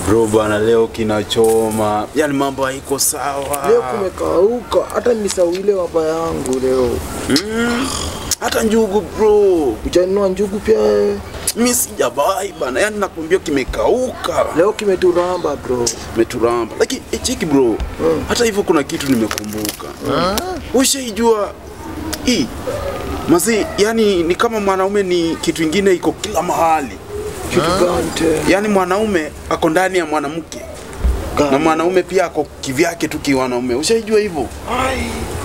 Bro bana, leo kinachoma, yani mambo haiko sawa. Leo kumekauka, hata nisawile wapa yangu leo. mm, hata njugu bro, Ujanunua njugu pia wewe? mi sijabai bana, yani nakwambia kimekauka, Leo kimeturamba bro. meturamba. Lakini eh, cheki bro, hata hivyo kuna kitu nimekumbuka. Ushaijua hii mazi, yani ni kama mwanaume ni kitu ingine iko kila mahali, Kitu gani tena? yani mwanaume ako ndani ya mwanamke na Gani? mwanaume pia ako kivyake tu kiwanaume. Ushaijua hivyo? Ai,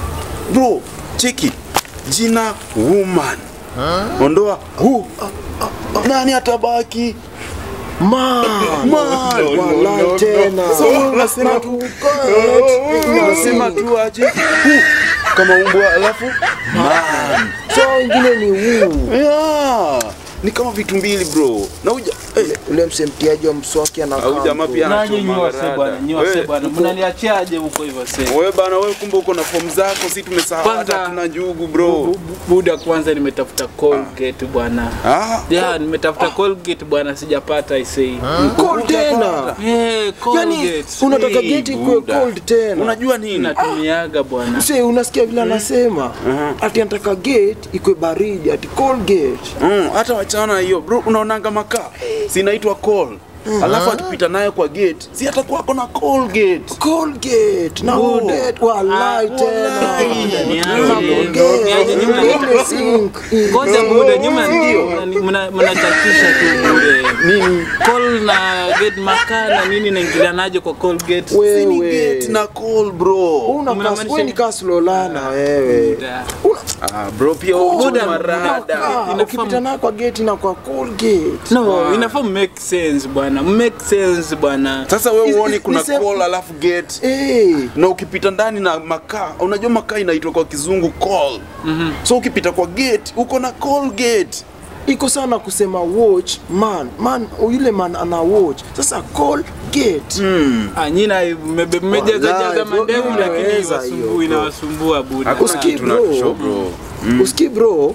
bro cheki jina woman ondoa hu nani atabaki Man, Man. walai tena. So, unasema tu- Unasema unasema tu aje hu kama umbwa alafu man So ingine ni huu. yeah. ni kama vitu mbili bro na uja eh, Ule msemtiaji wa mswaki anakaa. Au jamaa bro. pia ana- Nanyi Anachoma nyiwase rada. bwana, nyiwase Wewe, bwana, uko- mnaniachiaje huko hivyo sasa? wewe bana wewe kumbe uko na fomu zako si tumesahau Kwanza- hata tuna njugu bro Bu- bu- Buda kwanza nimetafuta Colgate bwana. ah Ya, nimetafuta Colgate bwana sijapata isei. Cold tena. Eh, Yani Colgate. unataka Hey, geti kuwe Buddha. cold tena. unajua nini Natumiaga bwana. Mse, unasikia vile anasema ati anataka gate ikwe baridi, ati cold gate. Mm, hata wachana hiyo bro, unaonanga makaa sinaitwa call alafu akipita nayo kwa gate si atakuwa ako na call gate Cold gate na Oh. gate walai Ah, tena. walai. Niaje, Gate, niaje, nyuma- ile sink. Ngoja Buda, nyuma mna- mnachachisha tu bure. nini Call na gate maka na nini naingilianaje kwa Colgate? si ni Wewe. gate na call bro Una Mnamaanisha- kas- wewe ni kaslolana wewe. Buda. ah, bro pia Cold, uko Buddha, marada Ah, Inafahamu. ukipita nayo kwa gate na kwa cold gate. No, inafaa make sense bwana. Make sense bwana. sasa wewe Is- uoni is- kuna nisem- call alafu gate Eh, na ukipita ndani na makaa unajua makaa inaitwa kwa kizungu call so ukipita kwa gate uko na call gate iko sana kusema watch man. Man, yule man ana watch. Sasa call gate. Ah, nyina mmebe- mmejaza Wallahi, jaza bro, mandevu mimi lakini naweza iwasumbui- hiyo, bro. inawasumbua buda. hakuna Usikii, kitu bro. natusho bro Usikii bro?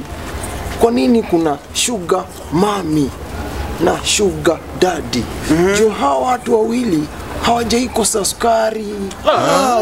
Kwa nini kuna sugar mami na sugar daddy? Juu hawa watu wawili hawajaikosa sukari. ah,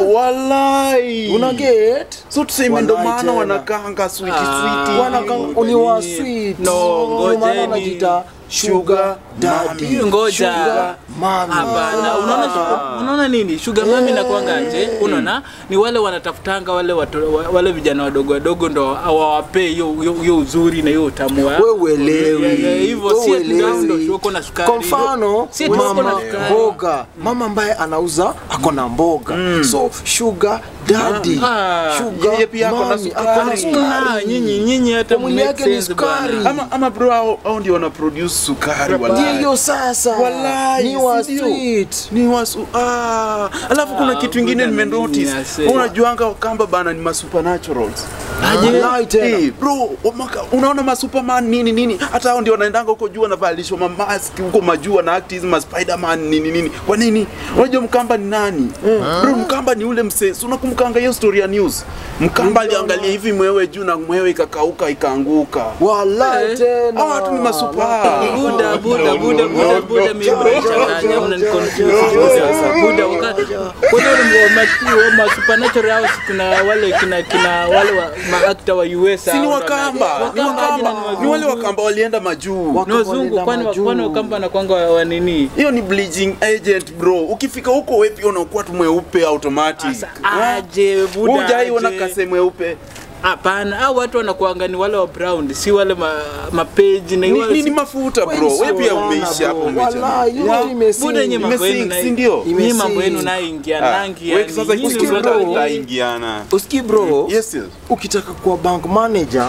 walai Una get? so tuseme ndo Walai maana tena. wanakaanga switi Ah. switi Wanaka ni wa sweet. No, Ndio maana ngojeni. wanajiita sugar daddy. Hiyo ngoja. Sugar mami. Hapana, unaona shu- unaona nini? Sugar mami na kwangaje? Unaona? Ni wale wanatafutanga wale watu, wa- wale vijana wadogo wadogo ndo awawapee hiyo hiyo- hiyo uzuri na hiyo utamu wa. Wewe uelewi. Yeah, yeah, hivyo Wewe si ati ndio uelewi. ndo uko na sukari. Kwa mfano Si ati uko na mama sukari. mboga, mama ambaye anauza ako na mboga, so sugar daddy, Ah, sugar yeye pia ako na mami, sukari. ako na Ah, sukari. nyinyi nyinyi hata Kwa mwili make yake ni sense sukari. bwana. ama, ama bro hao, hao ndio wana produce sukari Ndio walai. hiyo sasa, Walai, ni wa si ndio? sweet. ni wasu ah. alafu kuna Ah, kitu ingine Buddha na nimenotice nini ase. unajuanga wakamba bana ni masupernaturals Walai tena. Hey, bro wamaka, unaona masuperman nini nini hata hao ndio wanaendanga huko juu wanavalishwa mamask huko majuu wana act hizi maspiderman nini nini kwa nini unajua mkamba ni nani bro mkamba ni ule msee si unakumkanga hiyo story ya news mkamba aliangalia hivi mwewe juu na mwewe ikakauka ikaanguka Walai Eh. tena. hao watu ni masupa Buda, Buda, Buda, Buda, Buda, mimi mnanichanganya, mnaniconfuse sasa. Buda, wakati kuna wale wa ma- ma supernatural house kuna wale kina kina wale wa maakta wa US si ni hao wakamba ni Wakamba aje na wakamba ni wale wakamba walienda majuu Wak- ni wazungu Wakaenda kwani majuu. kwani wakamba na kwanga wa wa nini hiyo ni bleaching agent bro ukifika huko wewe pia unakuwa tu mweupe automatic Sasa aje Buda hujaiona aje. kase mweupe hapana hao watu wanakuanga ni wale wa brown si wale ma, mapeji na ni, wale ni, si- ni mafuta Wewe bro ni wewe pia Solana, umeishi hapo bro. umechana Walai, hiyo Yeah. imesing. Buda nye mambo yenu Imesink, na- si ndio? Nyinyi mambo Imesing. yenu naingia Ah, nangi wewe sasa nyinyi hivi zote zote- utaingiana Usikii bro? yes yes ukitaka kuwa bank manager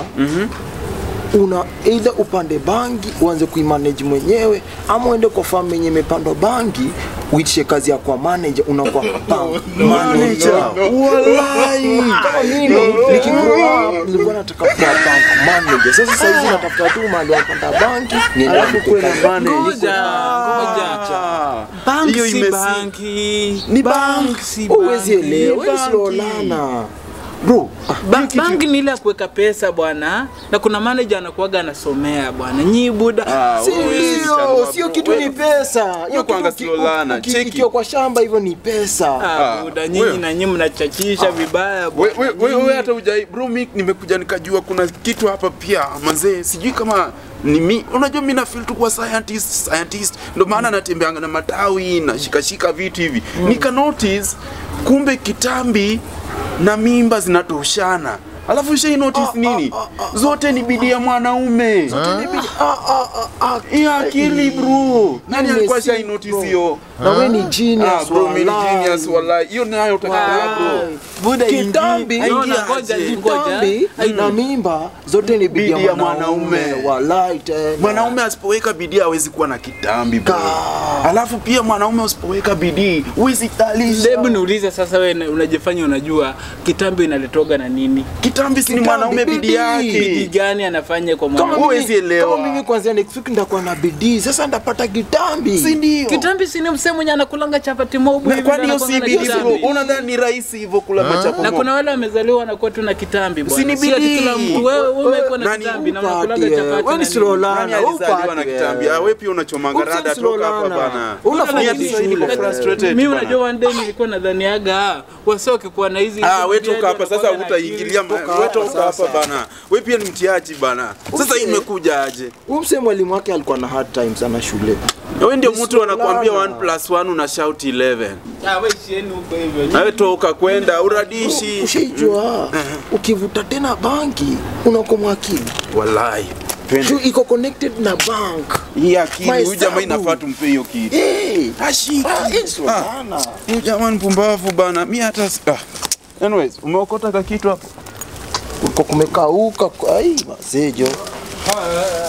una either upande bangi uanze kuimanage mwenyewe ama uende kwa farm yenye imepandwa bangi uitishe kazi ya kwa manager unakuwa bank manager walai kama mimi nikigrow up nilikuwa nataka kuwa bank manager sasa sasa hivi natafuta tu mahali wapanda banki niende Alafu nipike kuwe na kazi. manage. Ngoja, ngoja. Ah, Bank hiyo si imesi- banki. Ni Bank bank. si Huwezi banki. elewa banki. slolana bro Ba hiyo kitu- bangi ni ile ya kuweka pesa bwana, na kuna manager anakuwaga anasomea bwana. Nyi buda Ah, Si wewe si hiyo, chanua, sio bro. kitu Wewe- ni pesa. Hiyo kwanga kitu slow learner, uki- cheki. ukiwa kwa shamba hivyo ni pesa. Ah, Ah, buda wewe. nyinyi na nyinyi mnachachisha vibaya We- bwana. we- we- we hata ujai bro mi nimekuja nikajua kuna kitu hapa pia manzee sijui kama ni mi unajua mi na feel tu kuwa scientist scientist ndo maana natembeanga na matawi na shikashika vitu hivi nika notice kumbe kitambi na mimba zinatoshana alafu shai notice nini zote ni bidii ya mwanaume Ah, ah, ah, ah. hii akili bro nani Hiyo alikuwa ni shai sick, notice bro. hiyo Na wewe ni Ah, genius. bro mi ni walai. genius wallahi hiyo nayo utakaa bro Buda Kitambi, ingi- Naona, ingia ngoja, aje. ngoja. Kitambi na mimba zote ni bidii Bidii ya ya mwanaume. mwanaume. Walai tena. mwanaume asipoweka bidii hawezi kuwa na kitambi bro. Ka- alafu pia mwanaume usipoweka bidii huwezi talisha Hebu niulize sasa, wewe na- unajifanya unajua kitambi inaletoga na nini? kitambi si ni Kitambi, mwanaume bidii bidii. Bidii yake gani anafanya kwa Kama mwanaume? Huwezi mimi, elewa. kama mimi kwanzia next week ndakuwa na bidii. Sasa ndapata kitambi. si ndio Kitambi si ni msee mwenye anakulanga chapati mobu Na hivi kwani ndo hiyo si anakuanga na bidii bro kitambi? unadhani ni rahisi hivyo kula machapo na mob? kuna wale wamezaliwa wanakuwa tu na kitambi bwana. Si ni Si ati bidii. kila mtu wewe wewe umekuwa na Nani kitambi na upati, unakulanga eh, chapati wewe ni na slow nini? learner. Nani alizaliwa na upati, kitambi eh. Ah, wewe pia unachomanga Wewe rada si slow toka hapa learner. bana Unafanya Mimi hata vizuri, sasa niko eh. frustrated Mimi bana. unajua one day nilikuwa nadhaniaga wase wakikuwa na hizi Ah, we hizi toka hapa sasa wanakuwaga na utaingilia akili. ma- we toka hapa bana we pia ni mtiaji bana sasa hii imekuja aje Huyu msee mwalimu wake alikuwa na hard time sana shule. wewe ndio Ni mtu anakuambia sulana. 1 plus 1 una shout 11 Ah, we shieni huko hivyo. nawe toka kwenda uradishi Ushaijua ukivuta tena banki unakuwa mwakili. wallahi Juu iko connected na bank. hii akili huyu Mahesabu. jamaa inafaa tumpe hiyo kitu Eh. ashiki Ah, hii sio Ah. sana. huyu jamaa ni mpumbavu bana mi hata si- ah. anyways umeokota ka kitu hapo Uko kumekauka. Ai, masejo. Ah,